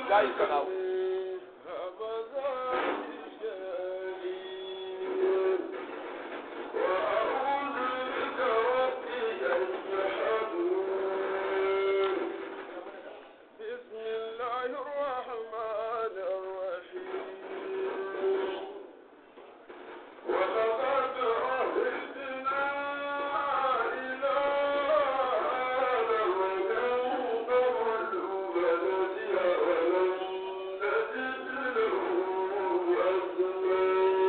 kai sana'u بسم الله الرحمن الرحيم ولقد عهدنا إلى آدم من قبل فنسي ولم نجد له عزما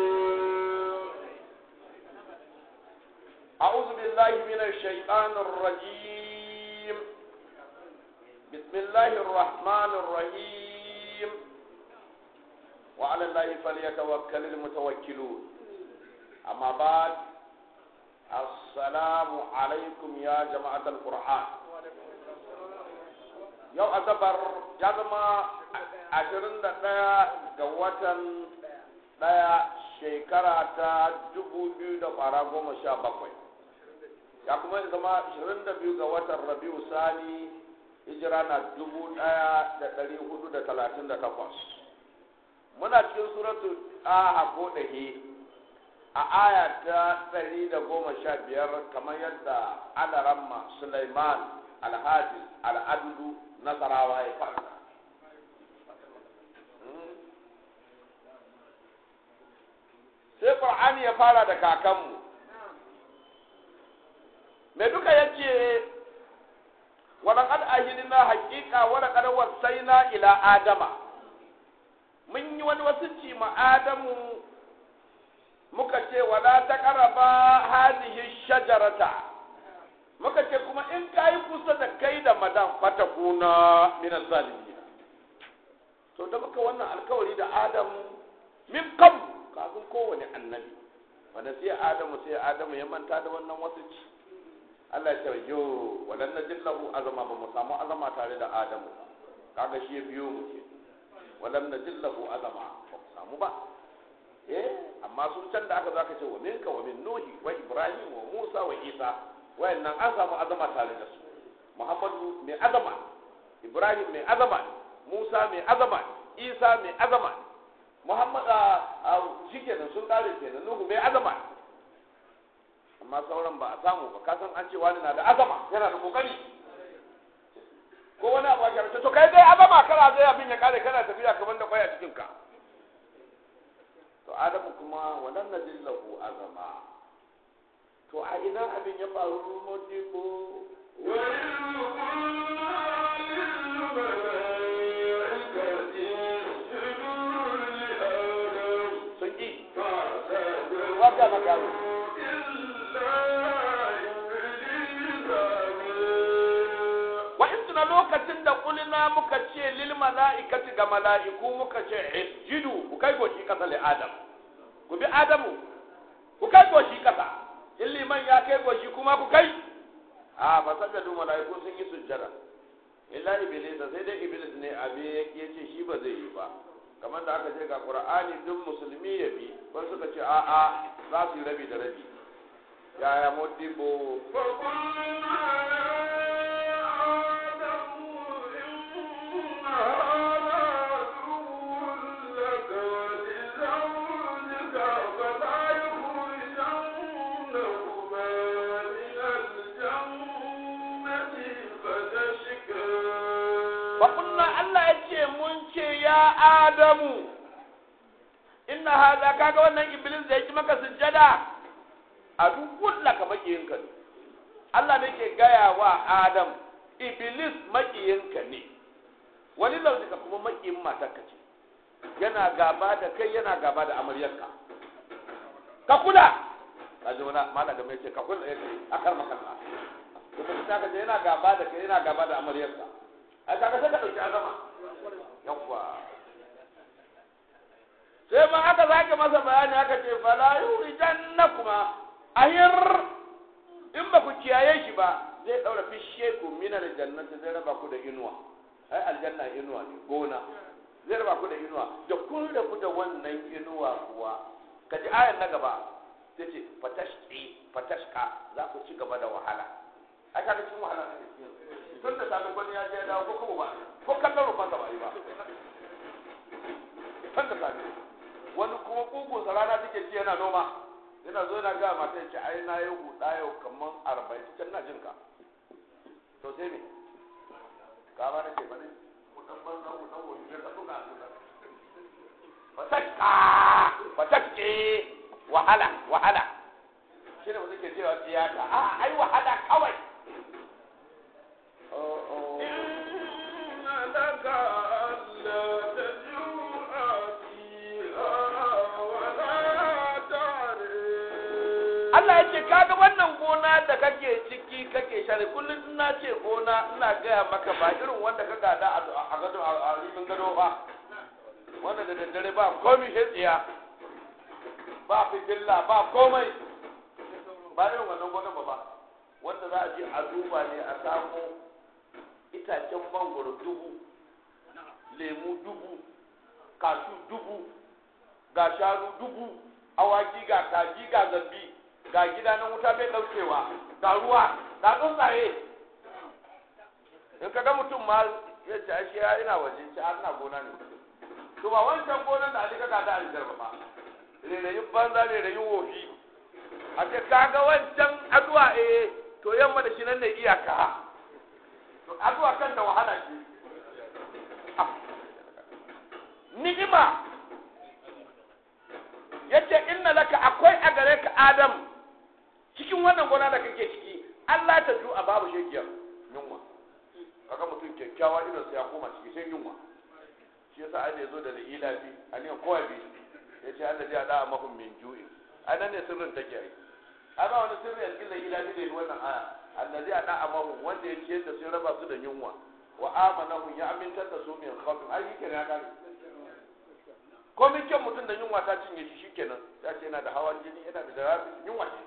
أعوذ بالله من الشيطان الرجيم بسم الله الرحمن الرحيم وعلى الله فليتوكل المتوكلون أما بعد السلام عليكم يا جماعة القرآن yau asabar ya zama ashirin da ɗaya ga watan ɗaya shekara ta dubu biyu da fara goma sha bakwai ya kuma zama ashirin da biyu ga watan rabiu sani hijira na dubu ɗaya da ɗari hudu da talatin da takwas muna cikin suratu ɗaha ko ɗahe a aya ta ɗari da goma sha biyar kamar yadda alaramma suleiman alhaji al'adudu nasarawa ya faɗa sai ƙur'ani ya fara da kakanmu mai duka ya ce walaƙad ahidina haƙiƙa walaƙad wasaina ila adama mun yi wani wasicci ma adamu muka ce wala ta ƙaraba hadihi shajarata muka ce kuma in ka yi kusa da kai da madan fatakuna min zalimin to da muka wannan alkawari da adam min kam kafin kowane annabi wanda sai adamu sai adamu ya manta da wannan wasicci Allah ya ce yo walan najillahu azama ba mu samu azama tare da adamu kaga shi ya biyo mu ke walan najillahu azama ba mu samu ba eh amma sun can da aka zaka ce wa minka wa min nuhi wa ibrahim wa musa wa isa wayannan an samu azama tare da su muhammadu mai azama ibrahim mai azama musa mai azama isa mai azama muhammad a shikenan sun kare kenan nuhu mai azama amma sauran ba a samu ba ka san an ce wani na da azama yana da kokari ko wani abu a kyarce to kai dai azama kana zai abin ya kare kana tafiya kamar da kwaya cikin ka to adamu kuma walan najillahu azama to a ina abin ya faru modibo sun ƙi wata makaru wa in tuna lokacin da kulina muka ce lil mala'ikati ga mala'iku muka ce isjudu ku kai goshi kasa li adam ku bi adamu ku kai goshi kasa in liman ya kai goshi kuma ku kai a ba sajadu mala'iku sun yi sujjada illa iblis sai dai iblis ne abi ya ce shi ba zai yi ba kamar da aka ce ga qur'ani duk musulmi ya bi wani suka ce a a za su yi rabi da rabi yaya modibo faƙunna Allah ya ce mun ce ya Adamu inna haza kaga wannan iblis da yake maka sujjada a duk laka makiyinka ne Allah ne ke gaya wa Adam iblis makiyinka ne wani launika kuma makiyin matarka ce yana gaba da kai yana gaba da amaryarka ka kula ka ji wani mana da mai ce ka kula ya ce a kar makalla kuma ta ka ce yana gaba da kai yana gaba da amaryarka a kaga sai ka ɗauki azama yawwa sai ma aka zaka masa bayani aka ce fala yurijannakuma ahir in ba ku kiyaye shi ba zai daura fishe ku min aljannati zai raba ku da inuwa ai aljanna inuwa ne gona zai raba ku da inuwa da kun rabu da wannan inuwa kuwa ka ji ayan na gaba ta ce fatashki fatashka za ku ci gaba da wahala ai kaga cikin wahala ne tun da safe gwani ya je ya dawo ko kuma ba ko kallon rufan ba yi ba mutane wani kuma kugunsa rana take ci yana noma yana zo yana gaya mata ce ai na yi huɗa yau kamar arba'in cikin na jin ka to sai me ka ba da ke bane kuɗin banza kuɗin wani zai ka tuna a fatakka fatakke wahala wahala shi ne mutum ke cewa tiyata a ai wahala kawai إن لك ألا تجوع فيها ولا تعري Allah ya ce kaga wannan gona da kake ciki kake share kullum ina ce gona ina gaya maka ba irin wanda ka gada a gado a ribin gado ba wanda da daddare ba komai shi tsiya ba fitilla ba komai ba irin wannan gonan ba ba wanda za a je a duba ne a samu itacen mangoro dubu lemu dubu kashu dubu ga shanu dubu awaki ga kaji ga zambi ga gida na wuta bai daukewa ga ruwa ga tsuntsaye in ka ga mutum ma ya ce ashe ya ina waje ce har na gona ne to ba wancan gonan da alika ga da alikar ba renayin banza renayin wofi a ce ka ga wancan aduwa eh to yamma da shi nan ne iyaka to aduwa kan da wahala ce ni'ima yace inna laka akwai a gare ka adam cikin wannan gona da kake ciki Allah ta ju a babu shekiyar yunwa kaga mutum kyakkyawa idan sai ya koma ciki sai yunwa shi yasa an zo da ila bi an yi kowa bi yace Allah zai da mahum min ju'in anan ne sirrin take ai ana wani sirri a cikin da ila bi da wannan aya allazi ada amahum wanda ya ciyar da sun raba su da yunwa wa amanahum ya amintar da su min khawfin ai yake ne ya kare komin kyan mutum da yunwa ta cinye shi shikenan ya ce yana da hawan jini yana da darabi yunwa ce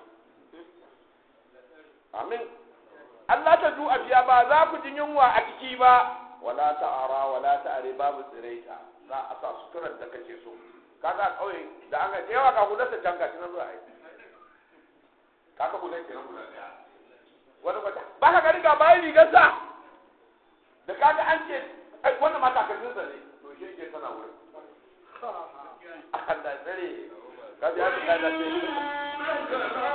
amin Allah ta ju a biya ba za ku ji yunwa a ciki ba wala ta'ara wala ta'are babu tsiraita za a sa suturar da kake so kaga kauye da an ga yawa ka hular ta can gashi na zuwa ai kaga hular ke nan hular daya wani kwata ba ka gani ga bayan rigarsa da kaga an ce ai wannan mata kafin sa ne to shi ke tana wurin Allah tsare ka ji haka da ce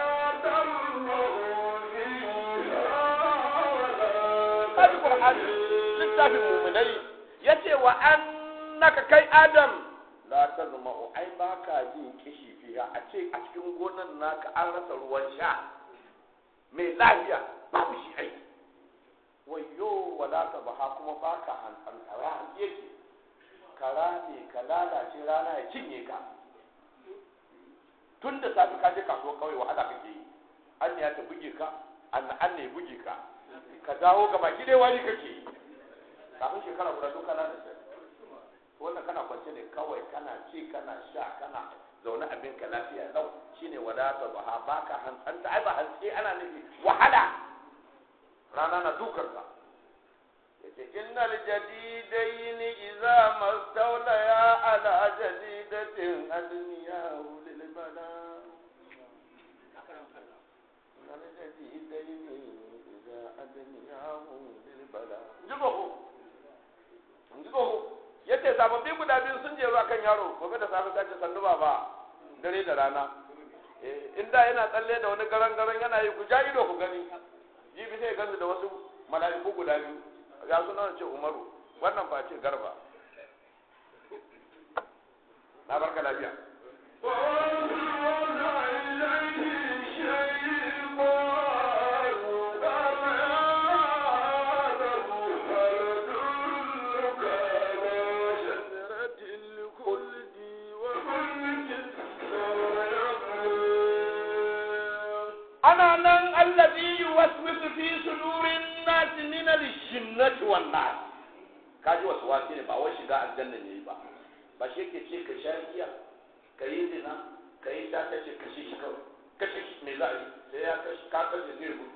kaji Qur'ani littafin mu'minai yace wa annaka kai Adam la tazma'u ai baka jin kishi fiha a ce a cikin gonan naka an rasa ruwan sha mai lafiya babu shi ai wayo wala ta baha kuma baka hantsara yake kara ne ka lalace rana ya cinye ka tun da safi ka je kasuwa kawai wahala kake yi an ne ya ta buge ka an an ne buge ka ka dawo ga baki dai wani kake yi kafin shekara guda duk kana da shi wannan kana kwance ne kawai kana ci kana sha kana zaune abin ka lafiya lau shine wadata baha baka hantsanta ai ba hantsi ana nufi wahala rana na dukar ka yace innal jadidaini idza mastawlaya ala jadidatin adniyahu lil bala innal jadidaini idza adniyahu lil bala jigo jigo yace sababbi guda biyu sun je ruwa kan yaro gobe da safe ta ce sannu baba dare da rana in da yana tsalle da wani garan garan yana yi ku ja ido ku gani jibi sai gansu da wasu mala'iku guda biyu ya suna ce umaru wannan ba ce garba na barka lafiya ana nan allazi yuwaswisu fi sudurin nas min al-jinnati wan nas kaji wasu wasi ne ba wai shiga aljanna ne ba ba shi yake ce ka sha giya ka yi zina ka yi ta kace kashe shi kawai kashe shi me za a yi sai ya kashe ka kashe zai gudu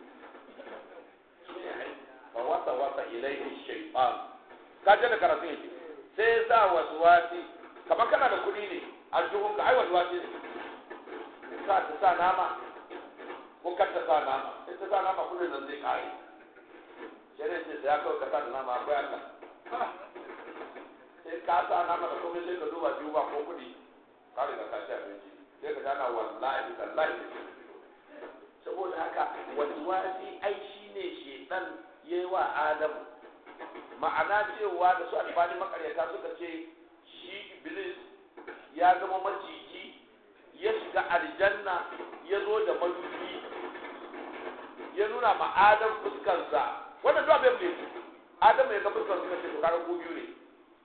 fa wasa wasa ilaihi shaytan ka je da karatu yake sai ya sa wasu wasi kamar kana da kuɗi ne a juhun ka ai wasu wasi ne ka ta sa nama ko kar ta sa nama in ta sa nama kudin nan zai kare shari'a ce da ya kawai ka sa da nama akwai Allah sai ka sa nama da komai sai ka duba biyu ba ko kuɗi ka riga ka ci abinci sai ka gana wallahi tallahi saboda haka wasi ai shine shedan yayi wa adamu ma'ana cewa da su albani makaryata suka ce shi iblis ya zama maciji ya shiga aljanna ya zo da madubi ya nuna ma adam fuskarsa wannan zuwa bai ne adam ya ga fuskar suka ce to kaga ko biyu ne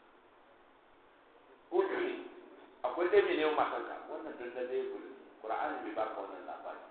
ko biyu ne akwai dai mai neman matanka wannan dandane ya gudu qur'ani bai baka wannan labari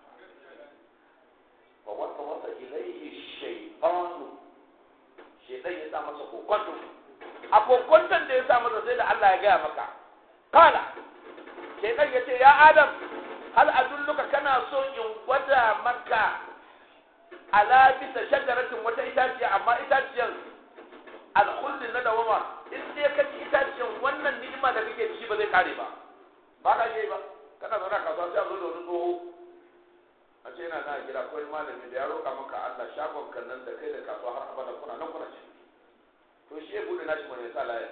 fa wata wata ilaihi shaytanu shaytan ya sa masa kokonto a kokonton da ya sa masa sai da Allah ya gaya maka kala shaytan ya ce ya adam hal adulluka kana so in gwada maka ala bisa shajaratin wata itaciya amma itaciyar alkhulli na dawama in dai ka ci itaciyar wannan ni'ima da kake ci ba zai kare ba ba ka yi ba kana zauna kasuwa sai a zo da wani tsoho a ce yana na gida kawai malami da ya roƙa maka Allah shagon kan nan da kai da kasuwa har abada kuna nan kuna ci to shi ya bude nashi mai sa laya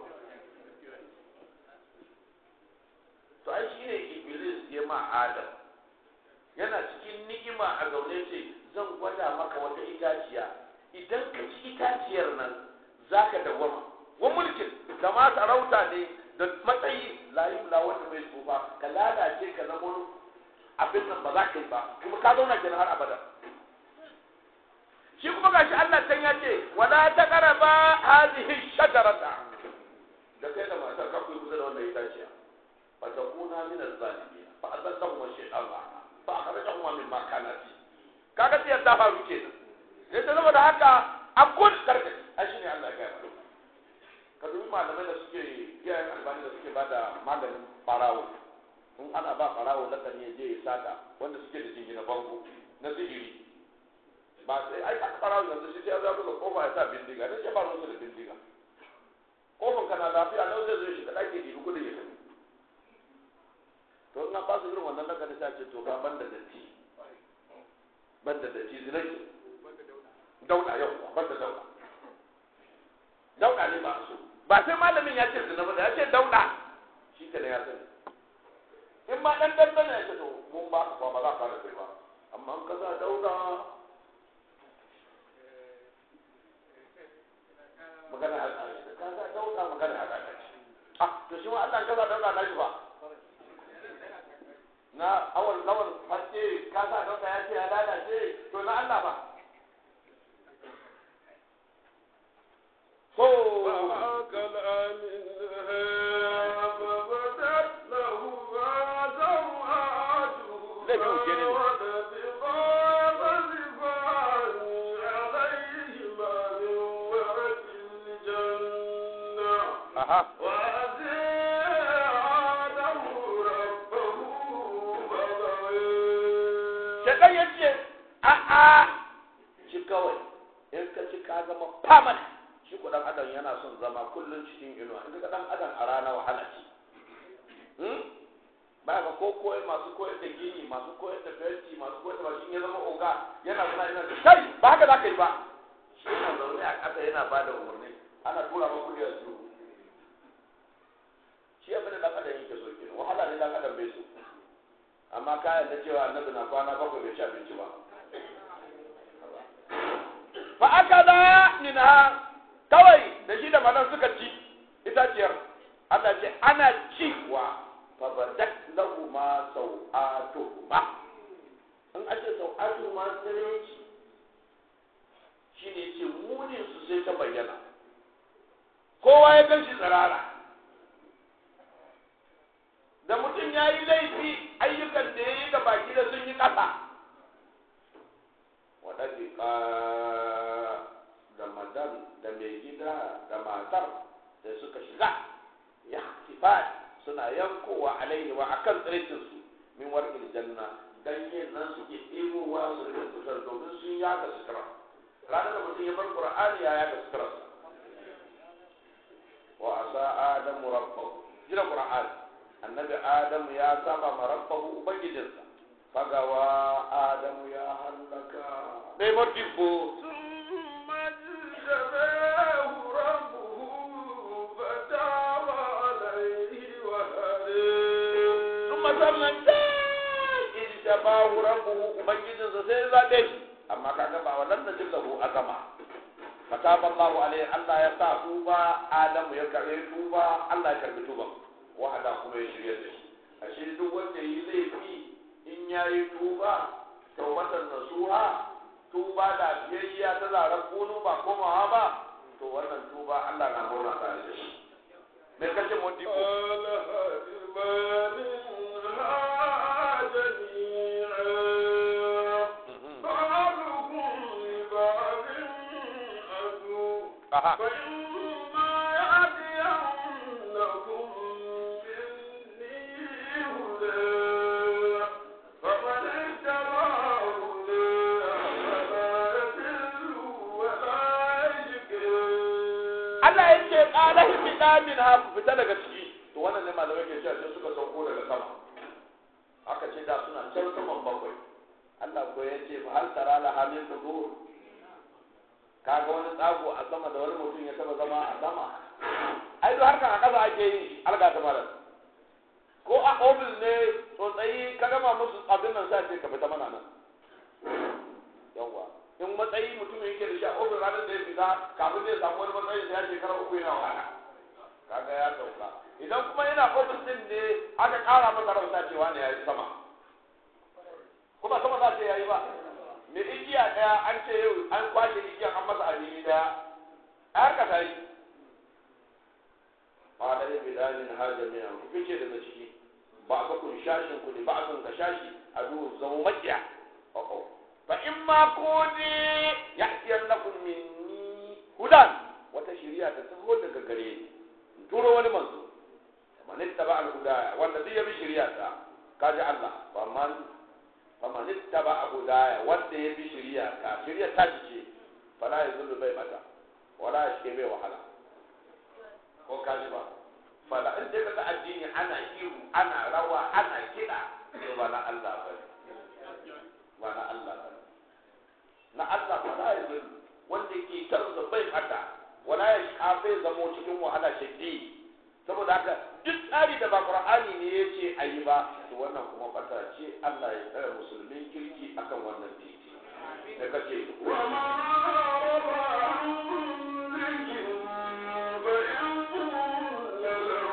to ai shi ne iblis ya ma adam yana cikin ni'ima a zaune ce zan gwada maka wata itaciya idan ka ci itaciyar nan zaka dawwama wa mulkin da ma sarauta ne da matsayi layu la wanda bai tsufa ka lalace ka zama abin nan ba za ka yi ba kuma ka zauna kenan har abada shi kuma gashi Allah can ya ce wala taqraba hadhihi shajarata da kai da matar ka kuyi kusa da wannan itaciya fa takuna min az-zalimin fa azallahum shaytan fa akhrajahum mimma kana fi kaga sai ta faru kenan sai ta zama da haka akul karka ai shine Allah ya gaya ka dubi malamai da suke iyayen albani da suke bada maganin barawo in ana ba barawo lakan ya je ya sata wanda suke da jingina bango na sihiri ba sai ai aka barawo yanzu shi sai ya zaɓi ga kofa ya sa bindiga dan shi ba ruwansa da bindiga kofan kana lafiya nan zai zo shi ka ɗake ɗibi kudin ya tafi to in an ba su irin wannan lakan sai ce to ga banda datti banda datti zinai dauda yau banda dauda dauda ne ba su ba sai malamin ya ce zina ba da ya ce dauda shi ke da ya sani in ma dan dan ya ce to mun ba ka ba za ka da kai ba amma in ka za dauda magana haka ka za dauda magana haka ah to shi ma Allah ka za dauda na shi ba na awal lawal haske ka sa dauda ya ce ya lalace to na Allah ba فأكل منها فبدت لهما سوآتهما Zai fi wuce ne. وطفقا خصفان عليهما من ورق الجنة aha وعسى آدم ربه فغوى shaitan ya ce a a ci kawai in ka ci ka zama permanent shi ku dan adam yana son zama kullum cikin inuwa in ka dan adam a rana wahala ce hmm? ba ga ko koyar masu koyar da gini masu koyar da fenti masu koyar da mashin ya zama oga yana zama yana da kai ba haka za ka yi ba shi yana zaune a ƙasa yana ba da umarni ana tura ma kuɗi a su shi abin da dan adam yake so kenan wahala ne dan adam bai so amma ka yarda cewa annabi na kwana bakwai bai ci abinci ba fa aka da minha kawai da shi da manan suka ci itaciyar Allah ce ana ciwa fa badat lahu ma sau'atuhuma in a ce sau'atuhuma sai shi ne ce munin su sai ta bayyana kowa ya gan shi tsirara da mutum ya yi laifi ayyukan da ya yi ga baki da sun yi ƙasa waɗanda da madan da mai gida da matar da suka shiga ya hatifat suna yankowa alaihi wa akan tsiraitinsu min warƙin janna ganyen nan su ke ɗebowa su rike sutura domin sun yaga sutura ranar da mutum ya bar qur'ani ya yaga suturarsa wa asa adamu rabbahu jira qur'ani annabi adamu ya saba ma rabbahu ubangijinsa fagawa adamu ya hallaka bai modibbo ثم اجتباه ربه فتاب ƙasar nan da ijtabahu rabbuhu ubangijinsa sai ya zaɓe shi amma kaga ba wannan da jillahu azama fataba Allahu alaihi Allah ya sa tuba Adamu ya karbe tuba Allah ya karbi tuban wahada kuma ya shirya da shi ashe duk wanda yi laifi in yayi tuba tawbatan nasuha tuba da biyayya ta zarar kunu ba komawa ba to wannan tuba Allah na murna tare da shi me kace modi ko قال هبا منها جميعا بعضكم لبعض عدو aha فإما يأتينكم مني هدى فمن اتبع هداي فلا يضل ولا يشقى Allah ya ce qala hibida min ha ku fita daga ciki to wannan ne malamai ke cewa sai suka sauko daga sama aka ce da suna can saman bakwai Allah ko ya ce fa hal tara la hamin fudur kaga wani tsago a sama da wani mutum ya taba zama a sama ai duk harkan a ƙasa ake yi alga ta malam ko a ofis ne tsotsayi ka gama musu abin nan sai ce ka fita mana nan yawwa in matsayi mutum yake da shi a ofis ranar da ya fita kafin zai samu wani matsayi sai ya shekara uku yana wahala kaga ya sauka idan kuma yana ofis din ne aka ƙara masa rauta cewa ne ya yi sama kuma sama za ta yayi ba me igiya ɗaya an ce yau an kwashe igiyan an masa alini ɗaya a harka ta yi ba da yin bidanin har jami'a ku fice daga ciki ba ka kun shashin ku ne ba a kun ka shashi a duhu zama makiya o'o fa in ma kuni ya'tiyannakum minni hudan wata shari'a ta taho daga gare ni in turo wani manzo man ittaba al-hudaya wanda zai bi shari'a ta kaji Allah fa man fa man ittaba al-hudaya wanda ya bi shari'a ta shari'a ta ce fala yazullu bai mata wala yashke bai wahala ko kaji ba fala in dai kaga addini ana ihu ana rawa ana kiɗa to ba na Allah ba ba na Allah ba na Allah ba ya yi wanda ke kansa bai fata wala ya sha bai zamo cikin wahala shaddi saboda haka duk tsari da ba Qur'ani ne ya ce a yi ba to wannan kuma fata ce Allah ya tsare musulmin kirki akan wannan titi da kace وما أعرض عن ذكر فإن له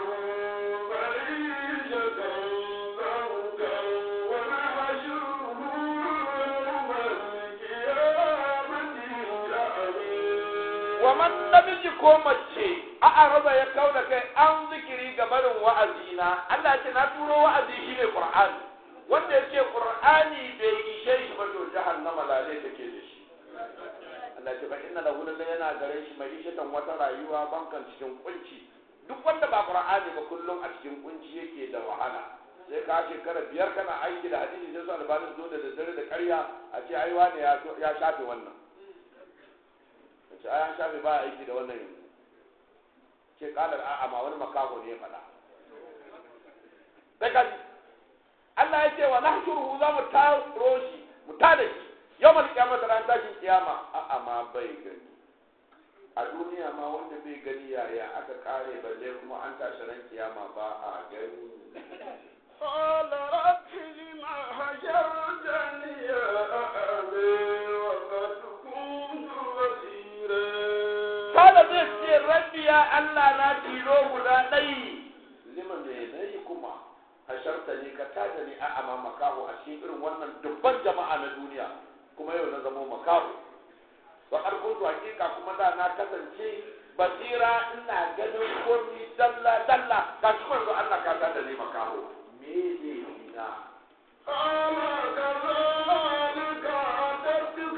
معيشة ضنكا ونحشره يوم القيامة أعمى wa man namiji ko mace a araba ya kauna kai an zikiri ga barin wa'azina Allah ce na turo wa'azi shine Qur'ani wanda yake Qur'ani bai ishe shi ba to jahannama lalai take da shi Allah ce ba inna lahu lillahi yana gare shi mai ishatan wata rayuwa bankan cikin kunci duk wanda ba Qur'ani ba kullum a cikin kunci yake da wahala sai ka shekara biyar kana aiki da hadisi sai su albani zo da daddare da ƙarya a ce ai wani ya ya shafe wannan ce ai an shafe ba aiki da wannan yanzu ce kalar a'a ma wani makaho ne ya faɗa sai ka ji Allah ya ce wa nahshuruhu za mu taro shi mu tada shi yawmal qiyamah ran tashin kiyama a'a ma bai gani a duniya ma wanda bai gani yaya aka kare balle kuma an tashi ran kiyama ba a gani قال رب لم حشرتني أعمى وقد كنت بصيرا kada zai ce rabbi ya Allah na tilo guda ɗai lima me nayi kuma hasharta ni ka tada ni a ama makaho a cikin irin wannan dubban jama'a na duniya kuma yau na zamo makaho wa har kuntu hakika kuma da na kasance basira ina ganin komi dalla dalla ga shi manzo Allah ka tada ni makaho me ne ina قال كذلك أتتك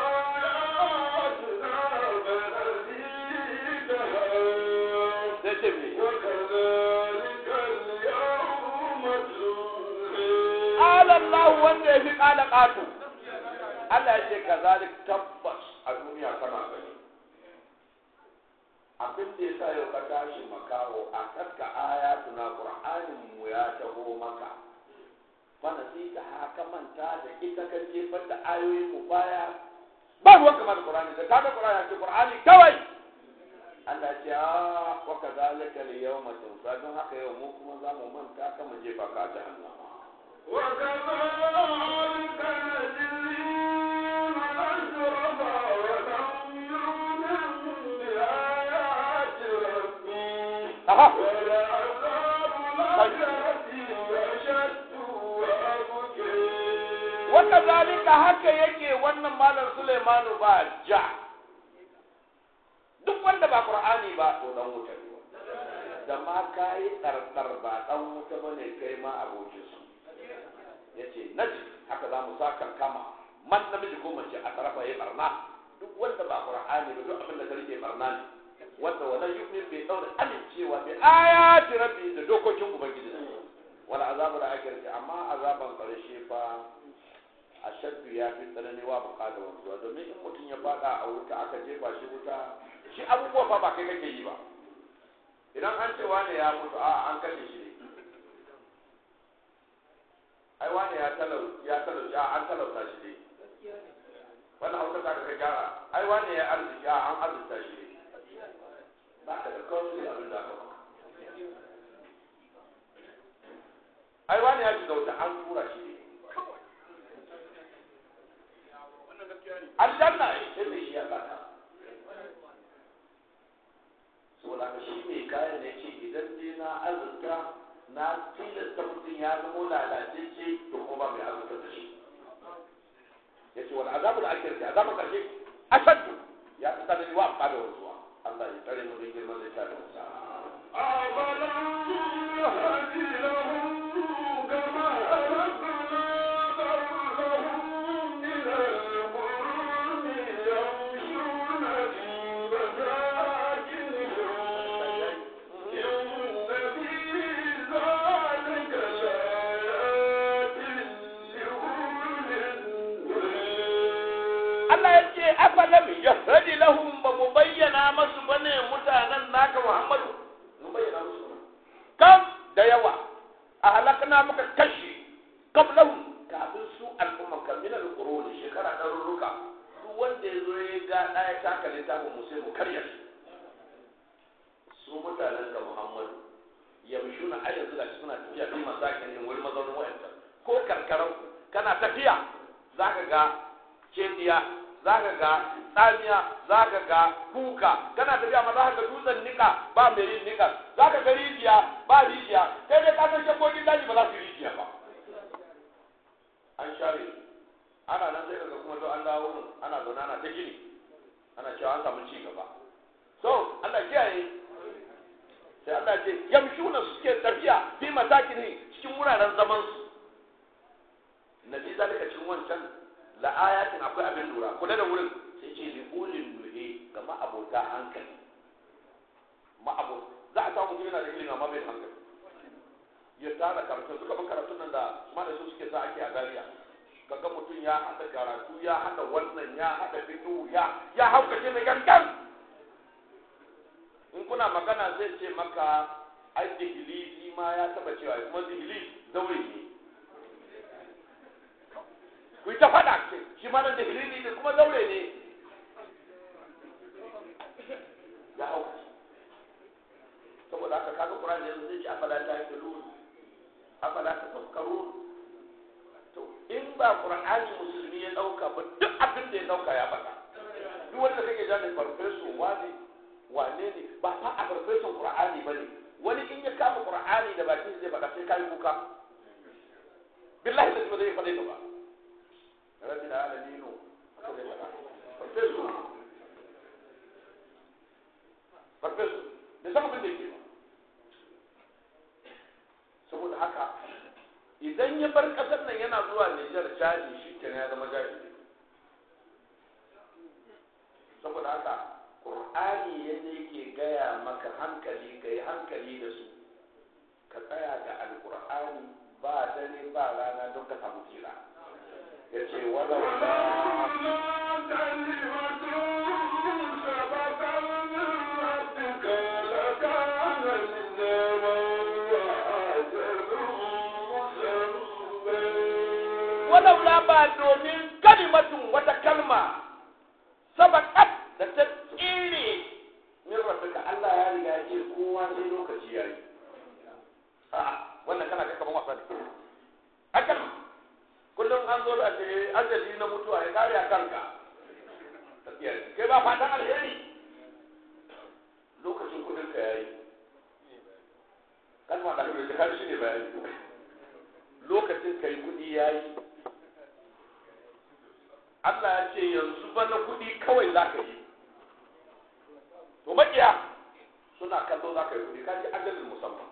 آياتنا فنسيتها sai ce me وكذلك اليوم تنسى qala Allah wanda ya fi qala qatu Allah ya ce kazalik tabbas a duniya kana gani abin da ya sa yau ka tashi makaho a kaska ayatu na qur'anin mu ya taho maka fana sai ka haka manta da ita kan jefar da ayoyin mu baya ba ruwan kamar da qur'ani da kaga qur'ani ya ce qur'ani kawai Allah ya ce a wa kazalika al yawma tunsa don haka yau mu kuma za mu manta ka mu jefa ka jahannama وكذلك نجزي من أشرف ولم يؤمن بآيات ربه aha ولعذاب الآخرة أشد وأبكي wata zalika haka yake wannan malam Sulaimanu ba ja duk wanda ba Qur'ani ba to dan wuta ne da ma kai tsartsar ba dan wuta bane kai ma abokin su yace naji haka za mu saka kama man namiji ko mace a tarafa ya barna duk wanda ba Qur'ani ba duk abin da kake barna ne wanda wala yu'min bai daura amincewa bi ayati rabbi da dokokin ubangiji wala azabul akhirati amma azaban karshe fa ashaddu ya fi tsanani wa buka da wanzuwa domin in mutum ya fada a wuta aka jefa shi wuta shi abubuwa fa ba kai kake yi ba idan an ce wane ya mutu a an kashe shi ne ai wane ya talau ya talau ya an talauta shi ne wannan hausa ta ka gyara ai wane ya arziki a an arzuta shi ne ba ka da kawai abin da aka maka ai wane ya shiga wuta an tura shi ne aljanna sai mai shi ya kata saboda ka shi mai kayan ne ce idan dai na azurta na tilasta mutum ya zamo lalatacce to kuma ba mai azurta da shi ya ce wani azabu da ake rufe azabun karshe ashaddu ya fi tsanani wa ba da wanzuwa Allah ya tsare mu don girman zai tafi wasa أَفَلَمْ يَهْدِ لَهُمْ كَمَا أَهْلَكْنَا قَبْلَهُم مِّنَ الْقُرُونِ يَمْشُونَ فِي مَسَاكِنِهِمْ إِنَّ فِي ذَلِكَ لَآيَاتٍ لِأُولِي النُّهَىٰ Allah ya ce afalam yahradi lahum ba mu bayyana masu bane mutanen naka Muhammadu mu bayyana musu ba kam da yawa a halakna muka kashe qablahum kafin su al'umma kamina al-qurun shekara ɗarurruka duk wanda ya zo ya ga ɗaya taka littafin mu sai mu karya shi su mutanen ka Muhammadu yamshuna ai yanzu gashi suna tafiya bi masakin din wani mazaunin wayanta ko karkaran kana tafiya zaka ga cediya za ka ga tsamiya za ka ga kuka kana tafiya ma za ka ga dutsen nika ba mai yin nika za ka ga rijiya ba rijiya kai dai ka san shakokin daji ba za su yi rijiya ba an share su ana nan sai kaga kuma to an dawo mun ana zaune ana ta gini ana cewa an samu ci gaba so Allah kiyaye sai Allah ce yamshuna suke tafiya fi matakini cikin wuraren zaman su nabi zalika cikin wancan la ayatin akwai abin lura kula da wurin sai ce li ulil nuhi ga ma'abota hankali ma'abo za a samu mutum yana da ilimi amma bai da hankali ya tara karatu suka ban karatun nan da mana su suke sa ake a gariya kaga mutum ya haɗa karatu ya haɗa wannan ya haɗa fitu ya ya haukace mai gangan in kuna magana zai ce maka ai dihilisi ma ya taba cewa kuma dihilis zaure ne ku yi ta faɗa ce shi ma nan dihilisi ne kuma zaure ne ya haukace saboda haka kaga Qur'ani yanzu zai ce afala ta yaqulun afala ta tafkarun to in ba Qur'ani musulmi ya dauka ba duk abin da ya dauka ya faɗa duk wanda kake jani farfesu wani wane ne ba fa a farfesun Qur'ani bane wani in ya kama Qur'ani da bakin zai faɗa sai kai kuka billahi da ba zai faɗa ba rabbil alamin haka zai faɗa farfesu farfesu da san abin da yake ba saboda haka idan ya bar kasar nan yana zuwa Nijar jaji shi kenan ya zama jaji saboda haka Qur'ani yadda yake gaya maka hankali ka yi hankali da su ka tsaya da alƙur'ani ba dare ba rana don ka samu tsira ya ce walau walaula ba domin kalimatun wata kalma sabakat da ta tsire min rabbika Allah ya riga ya ce kowa sai lokaci ya yi a wannan kana ga kaman wasa ne a kalma ne ajali na mutuwa ya kare a kanka kai ba fatan alheri lokacin kudin ka yayi kalma da kuma kan shi ne bayani lokacin kai kudi yayi Allah ya ce yanzu bana kudi kawai za ka yi to makiya suna kallo za ka yi kudi kaji ajalin musamman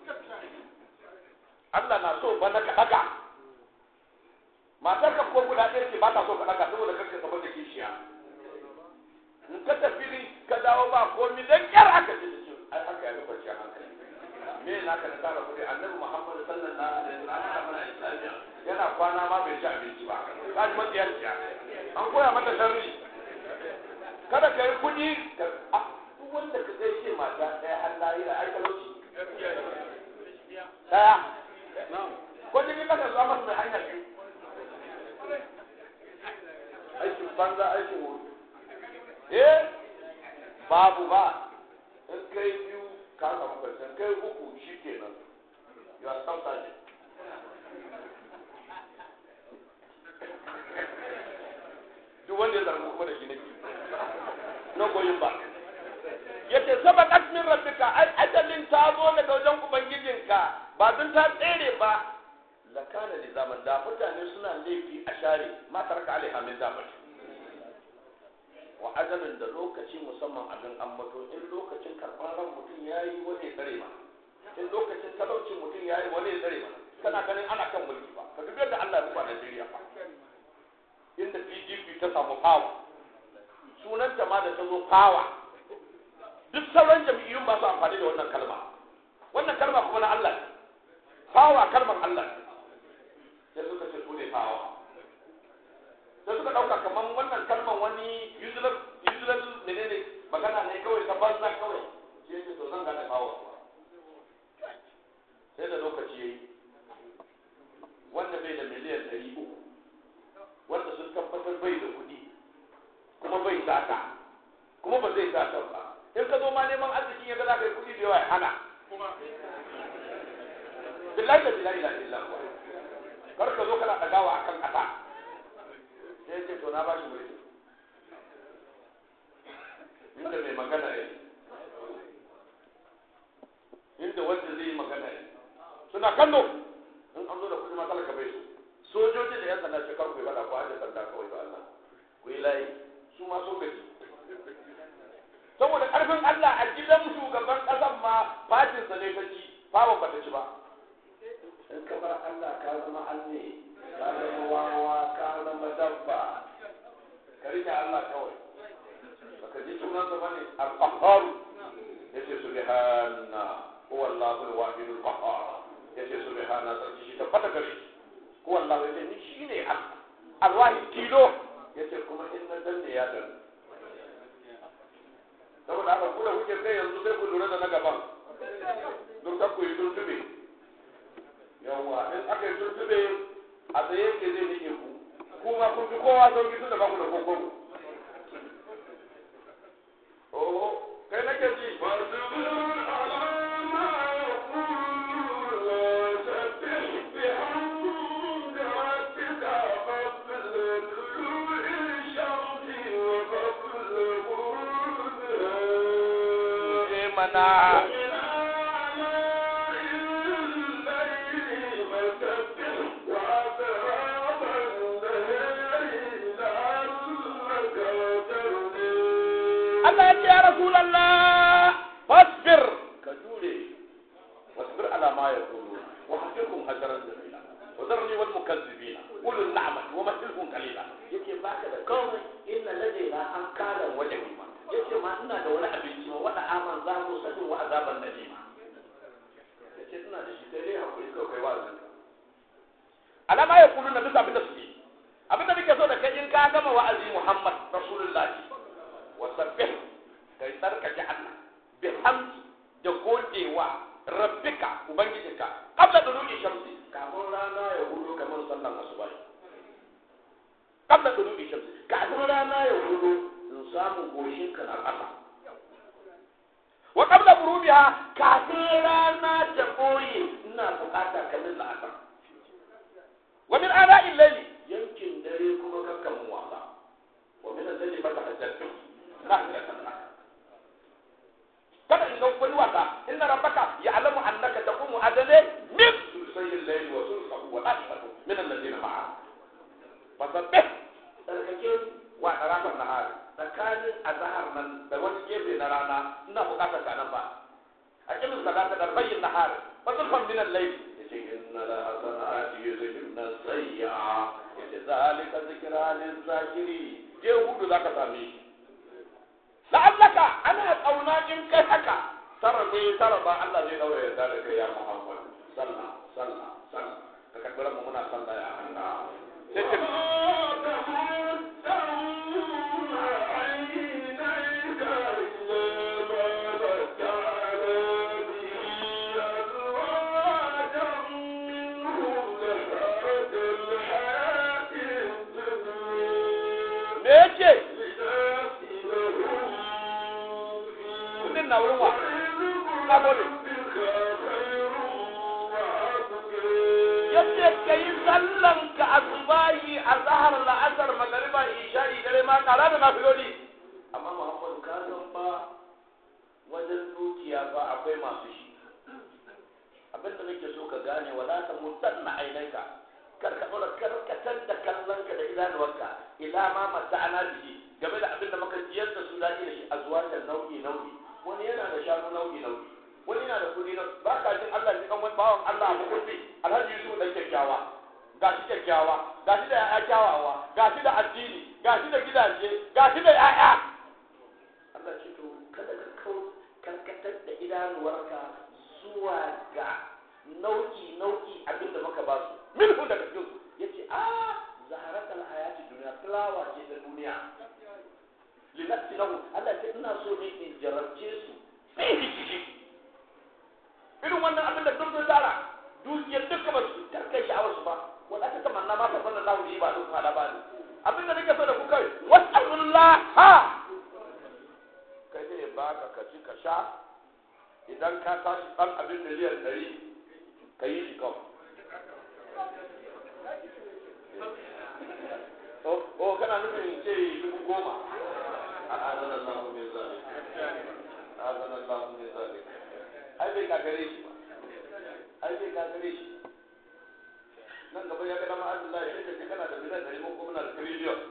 Allah na so bana ka daga matar ka ko guda ɗaya ce ba ta so ka daga saboda kanka gaba da kishiya in ka tafi ka dawo ba komi dan kyar aka ce ce ai haka ya nufa kwanciyar hankali me na ka tara kuɗi annabi Muhammad sallallahu alaihi wasallam yana kwana ma bai ci abinci ba ka ji matsiyar ciya an koya mata sharri kada ka yi kuɗi ka duk wanda ka gaishe mata ɗaya har lahira ai talauci ɗaya ko jirgin kasa zuwa masu mai hanyar biyu aikin banza aikin wuri eh babu ba in kai biyu ka samu kwanciyar kai uku shi kenan you are sometimes duk wanda ya zargi kuma da shi nake no going back yace sabaqat min rabbika ai ajalin ta zo daga wajen ubangijinka ba dun ta tsere ba lakana li zaman da mutane suna laifi a share ma taraka alaiha min zaman wa ajalin da lokaci musamman abin ambato in lokacin karɓar ran mutum yayi wani ya tsare ma in lokacin talaucin mutum yayi wani ya tsare ma kana ganin ana kan mulki ba ka dubi yadda Allah ya rufa Najeriya fa inda PDP ta samu power sunanta ma da ta zo power duk sauran jam'iyyun ba su amfani da wannan kalma wannan kalma kuma na Allah ne power kalmar Allah ne sai suka ce su ne power sai suka ɗauka kamar wannan kalmar wani usual usual menene magana ne kawai ta banza kawai sai ce to zan gane power sai da lokaci yayi wanda bai da miliyan ɗari uku wanda sun tabbatar bai da kuɗi kuma bai sata kuma ba zai sata ba in ka zo ma neman arzikin ya ga za ka yi kuɗi da yawa ya hana billahi da billahi la ilaha illa kar ka zo kana dagawa akan ƙasa sai ya ce to na ba shi mulki inda mai magana ya inda wanda zai yi magana ya suna kallo in an zo da kuɗi ma talaka bai so sojoji da yan sanda shekaru bai faɗa ko aje sanda kawai ba Allah ku yi layi su ma so gaji saboda ƙarfin Allah a gidan shugaban ƙasan ma fatinsa ne ta ci babu ba ta ci ba in ka bar Allah ka zama Allah ka zama wawa ka zama dabba ka rike Allah kawai baka ji sunansa bane al-qahhar yace subhana huwa Allahu al-wahid al-qahhar yace subhana sarki shi tabbata gare shi huwa Allah yace ni shine Allah al-wahid tilo yace kuma in na danne ya danne saboda haka ku da kuke kai yanzu sai ku lura da na gaban duk ta ku yi tuntube yawwa in aka yi tuntube a tsaye ke zai nike ku kuma kun fi kowa sauki tun da ba ku da kokon oh kai nake ji mana Allah ya ce ya Rasulallah fasbir ka jure wasbir ala ma yaqulu wa hasirhum hajaran jamila wa zarni wal mukazzibina ulul na'mati wa mahilhum qalila yace baka da komai inna ladaina an kala wajhi ma yace ma ina da wani abinci ma wada aman za mu sadin wa azaban nadima yace ina da shi sai dai hakuri kawai kai wa'azin ala ma yaqulu na bisa abin da suke abin da nake so da kai in ka gama wa'azi Muhammad rasulullahi wasabbih kai tsarkake Allah bi hamdi da godewa rabbika ubangijinka qabla duluki shamsi kafin rana ya hudo kamar sallan asuba qabla duluki shamsi kafin rana ya hudo in samu goshin ka na ƙasa wa qabla burubiha kafin rana ta boye ina bukata kamar la'asar wa min ana illali yankin dare jannati nahiratan lak kada in ga wani wasa inna rabbaka ya'lamu annaka taqumu adale min sulsayil layli wa sulsahu wa asfatu min alladhina ma'a fasabbih tsarkake wa ɗarafan nahar tsakanin azahar nan da wani gefe na rana ina buƙatar ka nan ba a kimin salata da bayyin nahar fa zulfan min al-layl yace inna la hasanati yuzhibna sayyi'a yace zalika zikra lil zakiri je hudu zaka same shi la'allaka ana kauna in kai haka tara ne tara ba Allah zai daure ya da kai ya Muhammad sallah sallah sallah ka kaddara mu muna sallah ya Allah sai ce me yake kudin na wurin wa ka gode yace ka yi sallan ka asubahi a zahar la'asar magariba isha'i dare ma kara da nafiloli amma muhammadu ka san fa wajen dukiya fa akwai masu shi abin da nake so ka gane wala ta mutanna ainaika kar ka dora karkatar da kallon ka da idanuwarka ila ma mata'ana bihi game da abin da muka jiyar da su daɗi da shi a zuwa da nau'i nau'i wani yana da shanu nau'i nau'i wani yana da kuɗi na ba ka jin Allah ji kan wani bawan Allah a mukulli alhaji Yusuf dan kyakkyawa ga shi kyakkyawa ga shi da ya'ya kyawawa ga shi da addini ga shi da gidaje ga shi da ya'ya Allah ce to kada ka kau karkatar da idanuwarka zuwa ga nau'i nau'i abin da muka ba su minhu daga cikin su yace a zaharatul hayati duniya fulawa ce ta duniya linafsi lahu Allah ce ina so ne in jarabce su sai ciki irin wannan abin da duk tara dukiyar duka ba su karkai sha'awar su ba wanda aka tamanna ma fa sallallahu alaihi ba duk hada ba ne abin da nake so da ku kai was'alullah ha kai ne baka ka ci ka sha idan ka tashi dan abin miliyan 100 ka yi shi kawai o kana nufin ce dubu goma a azan Allah mai zalik azan Allah mai zalik ai bai kakare shi ba ai bai kakare shi nan gaba ya ga dama Allah ya ce kana da miliyan ɗari ko kuma na da triliyon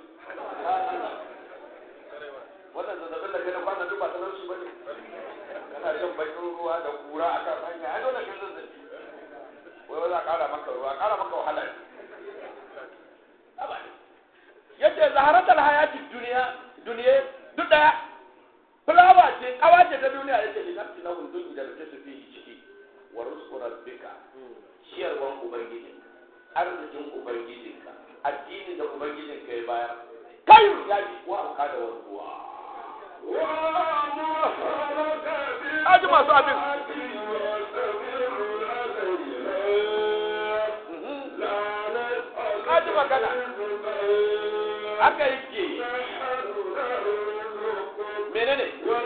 wannan zazzabin da kai na kwana duk ba sanar su bane kana shan bakin ruwa da kura a kan hanya ai dole kai zazzabi wai wai za a ƙara maka ruwa ƙara maka wahala ne yace zaharatul hayatid duniya duniya duk daya fulawa ce kawa ce ta duniya yace li nafsi lahu dun da ta fi ciki wa rizqu rabbika ciyarwan ubangijin arzikin ubangijinka addinin da ubangijinka ya bayar kai ya ji wa ka da wanzuwa Aji masu abin. Aji magana. Haka yake. Menene?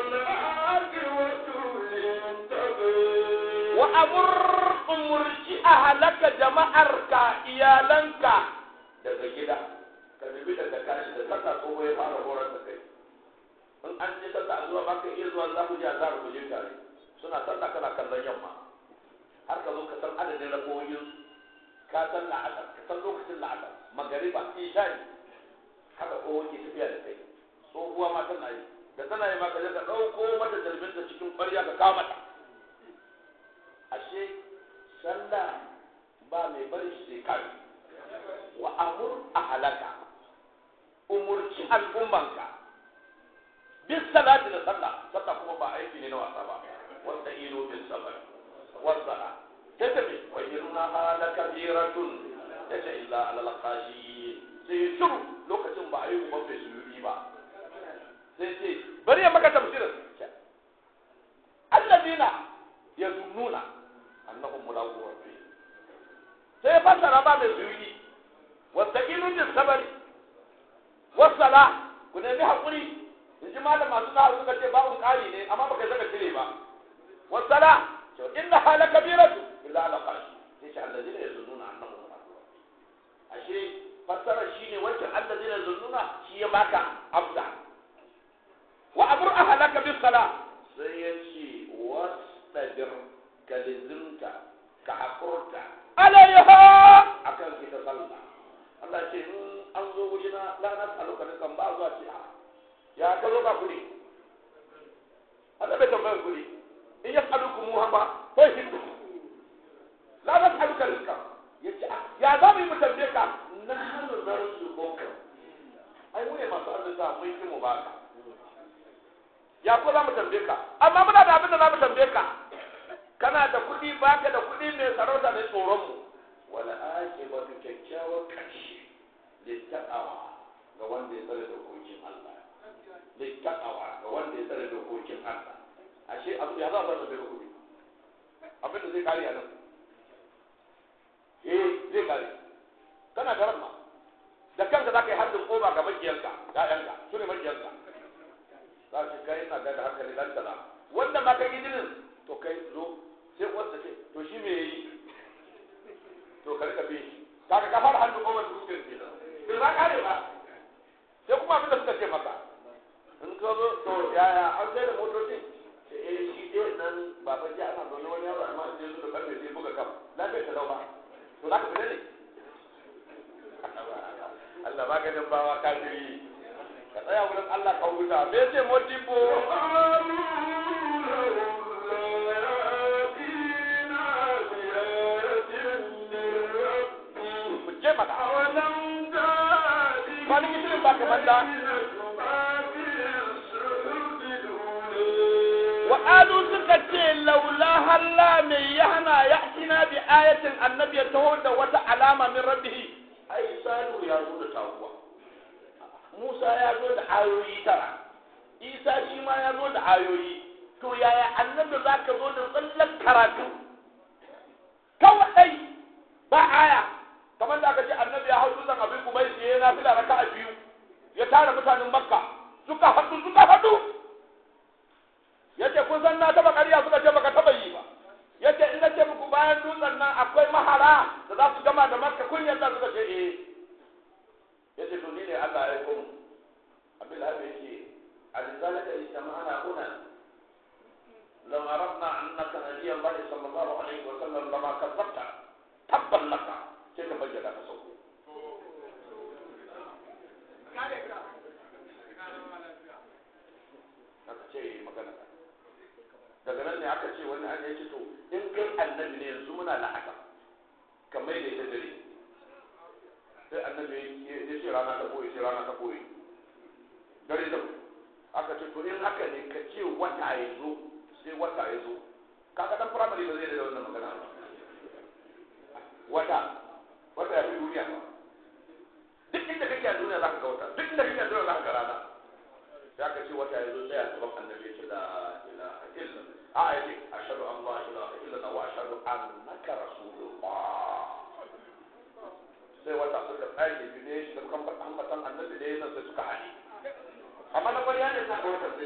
Wa amur umurci a halaka jama'arka iyalanka daga gida. Ka dubi daga kashi da saka tsoho ya fara horar da kai. in an je sallah zuwa ba ka iya zuwa za ku je azhar ku je tare suna sallah kana kallon yamma har ka zo ka san adadin rakoyin ka san la'asar ka san lokacin la'asar magariba isha'i haka ko ke tafiya da kai tsohuwa ma tana yi da tana yi ma ka je ka ɗauko mata jarbinta cikin ƙwarya ka kawo mata ashe sallah ba mai bari shi sai kai wa amur a halaka umurci al'ummanka bis salati da sallah sallah kuma ba aiki ne na wasa ba wasta ilo bis sabr wasala ta tabi wa inna hala kabiratun ta ce illa ala laqashi sai shiru lokacin ba ayi kuma bai suyuri ba sai ce bari ya maka tafsirin alladina yazunnuna annahum mulaqu rabbi sai fasara ba mai suyuri wasta ilo bis sabr wasala ku nemi hakuri in ji malam masu nahu suka ce babu ƙari ne amma baka saka cire ba wasala to inna hala kabiratu illa ala qashi sai ce allazina yazunnuna annahum mulaqu ashe fassara shine wancan allazina yazunnuna shi ya baka abda wa amur ahlaka bis sala sai ya ce wasdabir ka lizimta ka hakurta alayha akan kita sallah Allah ce in an zo wurina la na saluka da kan ba zuwa ce a ya ka zo ba kuɗi Allah bai tambayar kuɗi in ya saluku mu hamba ko shi la na saluka rizqa yace a ya za mu yi mu tambaye ka na halu narzuquka ai mu ne masu arzika mun yi mu baka ya ko za mu tambaye ka amma muna da abin da za mu tambaye ka kana da kuɗi baka da kuɗi mai sarauta ne tsoron mu wala akibatu kyakkyawar ƙarshe littaqawa ga wanda ya tsare dokokin Allah littaqawa ga wanda ya tsare dokokin Allah ashe abu ya za a zama da kuɗi abin da zai kare a nan eh zai kare kana da ramma da kanka za ka yi harbin koma ga makiyanka ya'yanka su ne makiyanka za su kai ina ga da hankali dan tala wanda ma ka gidinin to kai zo sai uwarsa ce to shi me yayi to ka rika bin shi kaga ka fara harbin koma su suke kenan bai za kare ba sai kuma abin da suka ce maka in ka zo to yaya an sai da motocin ce eh shi ɗaya nan baban ji ana zaune wani yaro amma in je zo da karfe sai buga kam lafiya ta lau ba to za ka fita ne Allah maganin bawa kafiri ka tsaya wurin Allah ka huta me ce modibo ku je maka kwani kishirin ba ka banda wa alu suka ce laula halla mai yahna ya'tina bi ayatin annabi ya taho da wata alama min rabbihi ai salu ya zo da taguwa Musa ya zo da ayoyi tara Isa shi ma ya zo da ayoyi to yaya annabi za ka zo da tsallan karatu kawai ba aya kamar da aka ce annabi ya hau dutsen abin kuma ya yi na fila raka a biyu ya tara mutanen makka suka haɗu suka haɗu ya ce kun san na taɓa ƙarya suka ce baka taɓa yi ba ya ce in na ce muku bayan dutsen nan akwai mahara da za su gama da makka kun yadda suka ce eh ya ce to ni ne Allah ya kuma abin da haka yake alizalika istama'ana huna لو عرفنا أنك نبي الله صلى الله عليه وسلم لما كذبت تبا لك كيف بجد تصور aka ce magana daga nan ne aka ce wani an yace to in kai annabi ne yanzu muna la'aka kamar da ita dare sai annabi ya ce rana ta boye sai rana ta boye dare da aka ce to in haka ne ka ce wata ya zo sai wata ya zo kaga dan firamare ba zai da wannan magana ba wata wata ya fi duniya ba duk inda kake a duniya zaka ga wata duk inda kake a duniya zaka ga rana sai aka ce wata ya zo sai a gaban annabi ya ce la ilaha illa a ya ce ashhadu an la ilaha illa wa ashhadu annaka rasulullah sai wata suka tsage ne shi da kan ambatan annabi da yana sai suka hane amma na bari ne sa wata sai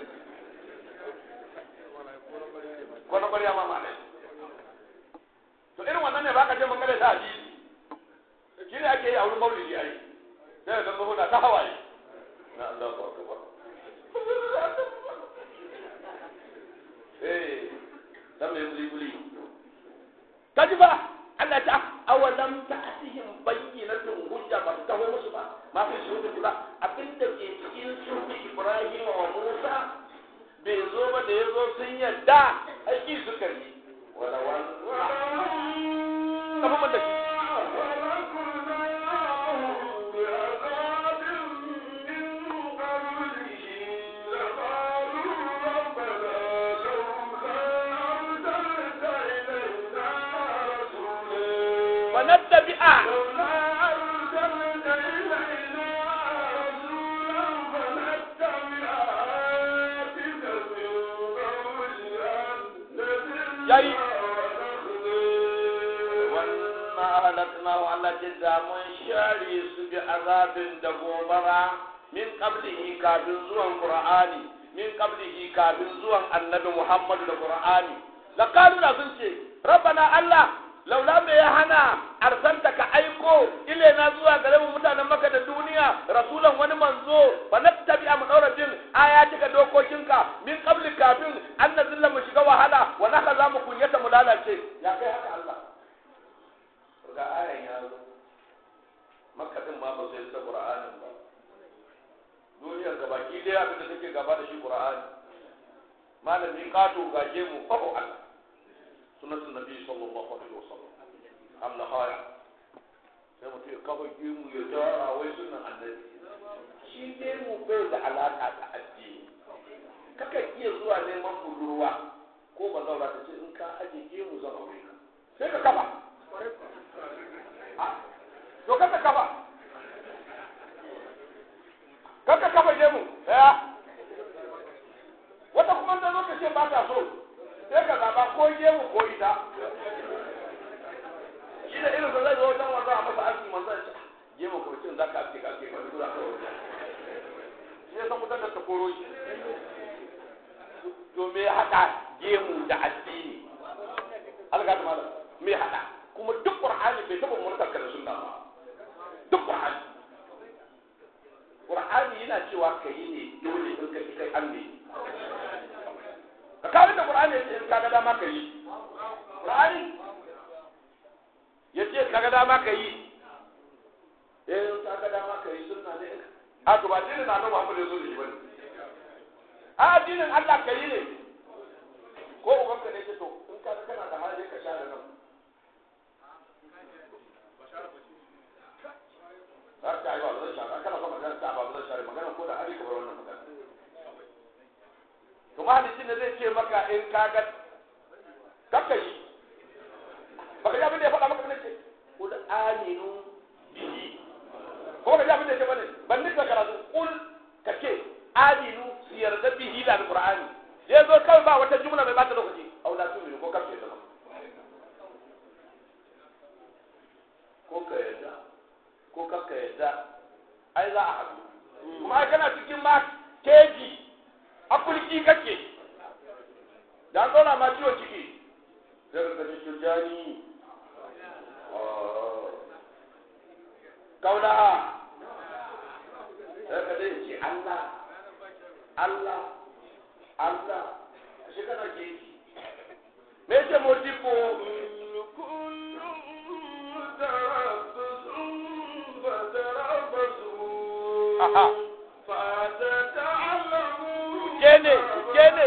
ko na bari ma malai to irin wannan ne baka ce mun kare ta hadisi shi ne ake yi a wurin maulidi ai sai ga tsoho na ta hawaye na Allah ko akbar eh dan mai buli buli kaji ba Allah ta awalam ta'tihim bayyinatun hujja ba ta taho musu ba ma fi shuhudi kula abinda ke cikin shuhudi Ibrahim wa Musa bai zo ba da yazo sun yadda aiki suka yi wala wan kafa man da shi wa nattabi'a yayi wannan ahlakna wa Allah jidda mun share su bi azabin da gobara min qablihi kafin zuwan qur'ani min qablihi kafin zuwan annabi muhammadu da qur'ani la qalu da sun ce rabbana allah laula me ya hana arsanta ka aiko ile na zuwa gare mu mutanen maka da duniya rasulan wani manzo fa nattabi mu daura bin ayatika dokokinka min qabli kafin an nazilla mu shiga wahala wa naka za mu kunyata mu lalace ya kai haka Allah ga ayan ya zo makka din ma ba sai da qur'anin ba duniyar gabaki daya abin da take gaba da shi qur'ani malami kato gaje mu fahu Allah sunnatun nabi sallallahu alaihi wasallam Allah haya sai mutum ya kafa gemu ya tara wai sunan annabi shi gemu bai da alaka da addini kakan iya zuwa neman budurwa ko ba zaura ta ce in ka aje gemu zan aure ka sai ka kafa to kaka kafa kaka kafa gemu ya wata kuma ta zo ta ce ba ta so sai ka zaba ko gemu ko ita shi da irin sa zai zo wajen wanda a masa arziki manzo ya ce gemu ko cin zaka ake ka ake ka duk za ka wuce shi ya san mutan da ta koro shi to me haɗa gemu da addini alga ta malam me haɗa kuma duk qur'ani bai taɓa murtar ka da sunna ba duk qur'ani qur'ani yana cewa ka yi ne dole in ka kai an ne ka kawo da qur'ani ya ce in ka ga dama ka yi qur'ani ya ce ka ga dama ka yi eh in ka ga dama ka yi sunna ne a to ba dinin na Muhammad ya zo da shi bane a addinin Allah ka yi ne ko ubanka ne ce to in ka kana da hali ka share nan har ta yi ba zan share kana son magana ta ba zan share magana ko da hali ka bar wannan magana to mahalicin da zai ce maka in ka ga kakka yi baka ji abin da ya faɗa maka ne ce kul aminu bihi ko ka ji abin da ya ce bane ban nika karatu kul ka ce aminu su yarda bihi da alqur'ani ya zo kawai ba wata jumla mai bata lokaci au la tu'minu ko kafin da ko ka yarda ko kakka yadda ai za a haɗu kuma ai kana cikin ma keji afulki kake da an zauna ma ciwon ciki sai ka kace shujani kauna sai ka dai ce Allah Allah Allah shi kana keji me ce modibo Aha. Kene, kene.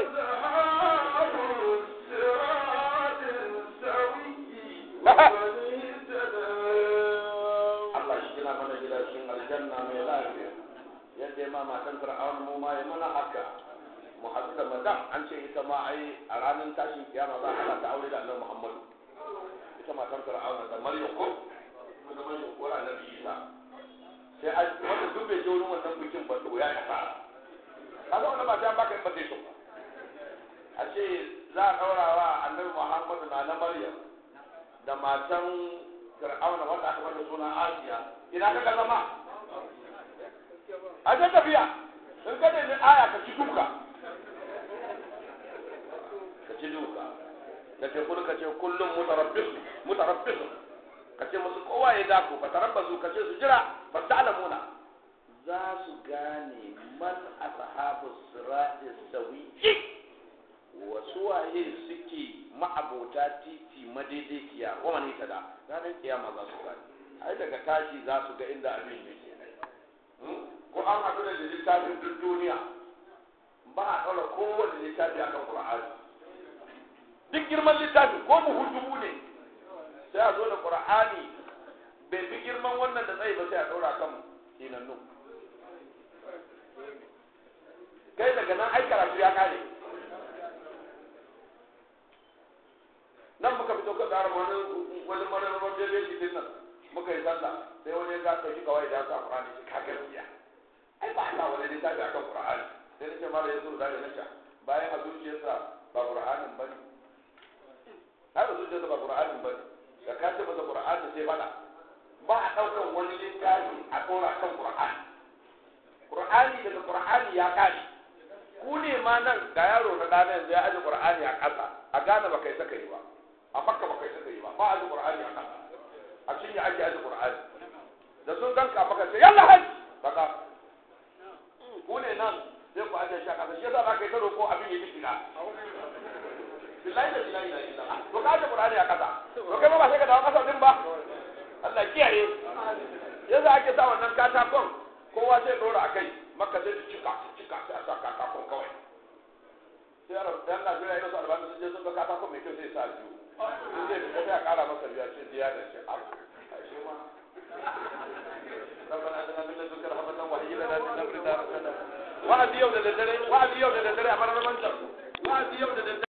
Allah shi gina mana gida cikin aljanna mai lafiya. Yadda ma matan Fir'aun mu ma ya mana haka. Mu haɗu da madam an ce ita ma ai a ranar tashin kiyama za a haɗa ta aure da Annabi Muhammadu. Ita matan Fir'aun da Maryam ko? Kuma Maryam ko Annabi Isa. sai an wanda duk bai je wurin wannan bikin ba to ya kasa kaga wannan ba ta baka invitation ba a ce za a daura wa annabi Muhammadu na na Maryam da matan Fir'auna wanda aka mata suna Asiya ina ka ga zama a ta tafiya in ka da aya ka ci duka ka ci duka ka ce kullu ka ce kullum mutarabbis mutarabbis ka ce musu kowa ya dako ba tarabbazu ka ce su jira ba ta alamuna za su gane man ashabu sirati sawiyi wasu waye suke ma'abota titi madaidaiciya wa man tada ranar kiyama za su gane ai daga tashi za su ga inda abin yake ko an haɗu da littafin duk duniya ba a ɗaura kowane littafi akan Qur'ani duk girman littafi ko mu dubu ne sai a zo da qur'ani bai fi girman wannan da tsayi ba sai a ɗora kan sinannu kai daga nan ai karatu ya kare nan muka fito ka tsara wani wani manarwar da zai shi nan muka yi sallah sai wani ya ga ɗauki kawai da ya sa qur'ani shi kaga gaskiya ai ba Allah wani littafi akan qur'ani sai nace mala yazo da ya nace bayan a zuciyarsa ba qur'anin bane ai a zuciyarsa ba qur'anin bane da ka ce masa qur'ani sai fada ba a daukan wani littafi a dora kan qur'ani qur'ani daga qur'ani ya kare ku ne ma nan ga yaro na dana yanzu ya aje qur'ani a ƙasa a gane ba kai saka yi ba a makka baka yi suka yi ba ba a ji qur'ani a kasa a cinye ake aji qur'ani da sun ganka maka sai yalla hajji baka ku ne nan sai ku ajiye shi a kasa shi yasa za ka yi ta roƙo abin ya ji shiga billahi da billahi da billahi to ka aje qur'ani a kasa to kai ma ba sai ka dawo kasa din ba Allah kiyaye yasa ake sa wannan katakon kowa sai dora akai makka sai su cika su cika sai a sa katakon kawai sai a rabu dan Najeriya ya rasu albani sun je sun ga katakon mai kyau sai sa biyu in zai fita sai a kara masa biya ce biya da shi a ashe ma ربنا اتنا من لدنك رحمة وهيئ لنا من امرنا رشدا وعد يوم للدري وعد يوم للدري امر من